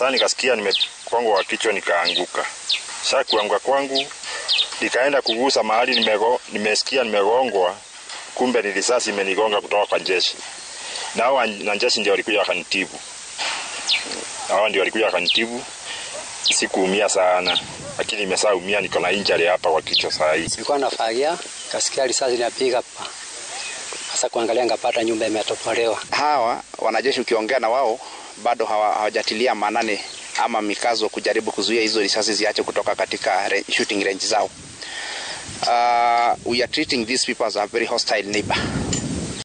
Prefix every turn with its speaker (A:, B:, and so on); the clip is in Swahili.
A: Sasa nikasikia nimekongwa kwa kichwa nikaanguka. Sasa kuanguka kwangu nikaenda kugusa mahali nimego, nimesikia nimegongwa, kumbe ni risasi imenigonga kutoka kwa jeshi. Na hao na jeshi ndio walikuja wakanitibu. Hao ndio walikuja wakanitibu. Sikuumia sana, lakini nimeshaumia, niko na injury hapa kwa kichwa saa hii.
B: Nilikuwa nafagia, kasikia risasi inapiga pa. Sasa kuangalia ngapata nyumba imetopolewa.
C: Hawa wanajeshi ukiongea na wao bado hawa- hawajatilia maanani ama mikazo kujaribu kuzuia hizo risasi ziache kutoka katika re- shooting range zao. Uh, we are treating these people as a very hostile neighbor.